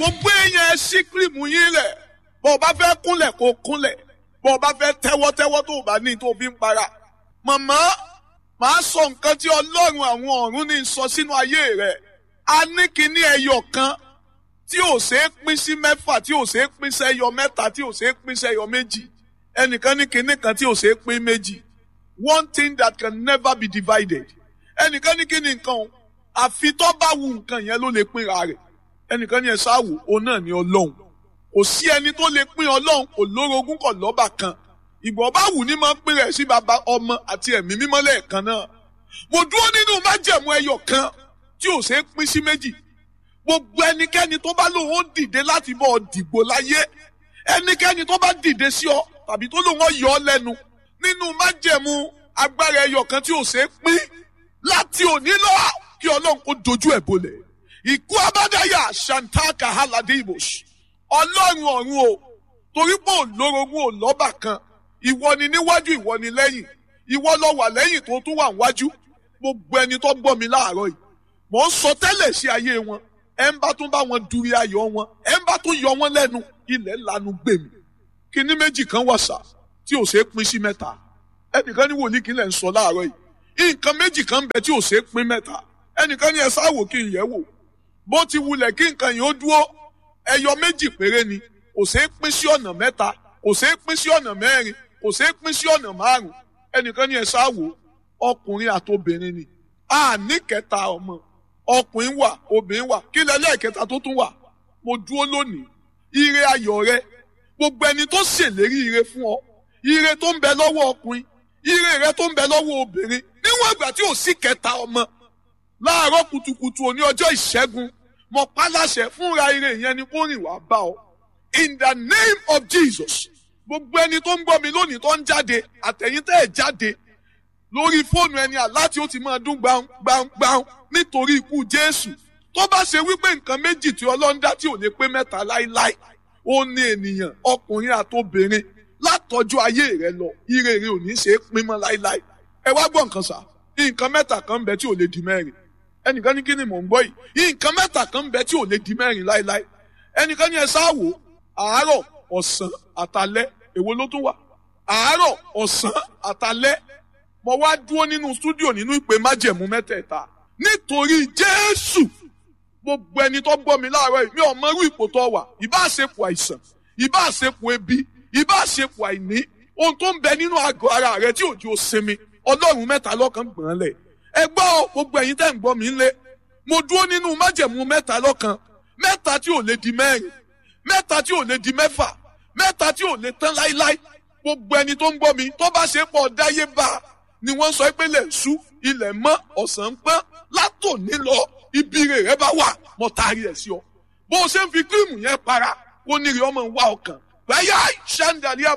gbogbo èèyàn ẹ ṣí kírìmù yín lẹ̀ bó o bá fẹ́ kúnlẹ̀ kó kúnlẹ̀ bó o bá fẹ́ tẹ́wọ́tẹ́wọ́ tó o bá ní tó o fi ń para. màmá màá sọ nǹkan tí ọlọ́run àwọn ọ̀run ní sọ sínú ayé rẹ̀ a ní kíní ẹyọ kan tí ò ṣe é pín sí mẹ́fà tí ò ṣe é pín sẹ́yọ mẹ́ta tí ò ṣe é pín sẹ́yọ méjì ẹnìkan ní kíní kan tí ò ṣe é pín méjì one thing that can never be divided ẹnìkan ní kíní nǹkan o àfi tó bá wu nǹkan yẹn ló lè pínra rẹ̀ ẹnìkan ní ẹ ṣáàwò òun náà ní ọlọ́run kò sí ẹni tó lè pín ọlọ́run kò lórogún kò lọ́bà kan ìgbọ̀n bá wù ní máa ń pín rẹ̀ sí baba ọmọ àti ẹ̀mí mímọ́ lẹ́ẹ̀kan náà mo dúró nínú májẹ̀mú ẹyọ kan tí ò ṣe é pín sí méjì gbogbo ẹnikẹ́ni tó bá lóun ó dìde láti bọ́ ọ dìgbò láyé ẹnikẹ́ni tó bá dìde sí ọ tàbí tó lóun ó yọ ọ lẹ́nu nínú májẹ̀mú agbára ẹyọ kan tí ò ṣe é pín láti òní lọ kí ọlọ́run kó dojú ẹ̀ bolẹ̀ ìkú abádáyà shantaka halade ibos ọlọ́run ọ̀run o torí pé òlórogún ò lọ́bà kan ìwọ ni níwájú ìwọ ni lẹ́yìn ìwọ lọ wà lẹ́yìn tó tún wà níwájú gbogbo ẹni tó gbọ́ mi láàárọ̀ yìí mò ń sọ tẹ́lẹ̀ sí ayé wọn ẹ ń bá tún bá wọn duri ayọ̀ wọn ẹ ń bá tún yọ wọn lẹ́nu ilẹ̀ lanu gbèmí kíní méjì kan wà sá tí ò ṣe é pín sí mẹ́ta ẹnìkan ní wòlíì kí lẹ̀ ń sọ láàárọ̀ yìí nǹkan méjì kan ń bẹ tí ò ṣe é pín mẹ́ta ẹnìkan ní ẹ sáwò kí n yẹ̀ wò bó ti wulẹ̀ kí nǹkan yìí ó dúró ẹyọ méjì péré ni kò ṣeé pín sí ọ̀nà mẹ́ta kò ṣeé pín sí ọ̀nà mẹ́rin kò ṣeé pín sí ọ̀nà márùn ẹnìkan ní ẹ ṣáàwó ọkùnrin àtobìnrin ni a ní kẹta ọmọ ọkùnrin wà obìnrin wà kí lẹ́lẹ́kẹta tó tún wà mo dúró lónìí ire ayọ̀ rẹ gbogbo ẹni tó ṣèlérí ire fún ọ ire tó ń bẹ lọ́wọ́ ọkùnrin ire rẹ tó ń bẹ lọ́wọ́ obìnrin níwọ̀n ìgbà tí ò sí kẹta ọmọ láàárọ̀ kùtùkùtù òní ọjọ́ ìṣẹ́gun mo pálàṣẹ fúnra ire yẹn ni kó rìn wá bá ọ. in the name of jesus gbogbo ẹni tó ń gbọ́ mi lónìí tó ń jáde àtẹ̀yìn tẹ́ ẹ̀ jáde lórí fóònù ẹni àláti ó ti máa dún gbàǹgbàǹ nítorí ikú jésù tó bá ṣe wípé nǹkan méjì tí ọlọ́run dá tí ò lè pé mẹ́ta láíláí ó ní ènìyàn ọkùnrin àtobìnrin látọjú ayé rẹ lọ ire rẹ ò ní ṣe é pín mọ́ láíláí ẹ wá gbọ́ nǹkan sá nǹkan mẹ́ta kan ń bẹ tí ò lè di mẹ́rin ẹnìkan ní kí ni mò ń gbọ́ yìí nǹkan mẹ́ta kan ń bẹ tí ò lè di mẹ́rin láéláé ẹnìkan ní ẹ sáàwò àárọ̀ ọ̀sán àtalẹ́ èwo ló tún wà àárọ̀ ọ̀sán àtalẹ́ mo wá dúró nínú stúdíò nínú ìpè májẹ̀mú mẹ́tẹ̀ẹ̀ta nítorí jésù gbogbo ẹni tó gbọ́ mi láàárọ̀ yìí mi ò mọ irú ipò tó wà ìbá àṣepọ̀ àìsàn ìbá àṣepọ̀ ebi ìbá àṣepọ̀ àìní ohun tó ń bẹ nínú àgọ́ ara rẹ tí òjò sinmi ọlọ́run mẹ́ta lọ́kàn gbọ̀n lẹ̀ ẹ gbọ́ gbogbo ẹ̀yin tẹ́ ń gbọ́ mi lé mo dúró nínú májẹ̀mú mẹ́ta lọ́kan mẹ́ta tí ò lè di mẹ́rin mẹ́ta tí ò lè di mẹ́fà mẹ́ta tí ò lè tán láíláí gbogbo ẹni tó ń gbọ́ mi tó bá ṣe pọ̀ dáyé bá ni wọ́n sọ pé lẹ̀ ṣú ilẹ̀ mọ́ ọ̀sán pọ́n látòní lọ ibi rẹ̀ bá wà mo taari ẹ̀ sí ọ bó o ṣe ń fi kírìmù yẹn para kó ní rí ọmọ wa ọkàn báyà ṣáńdàlíà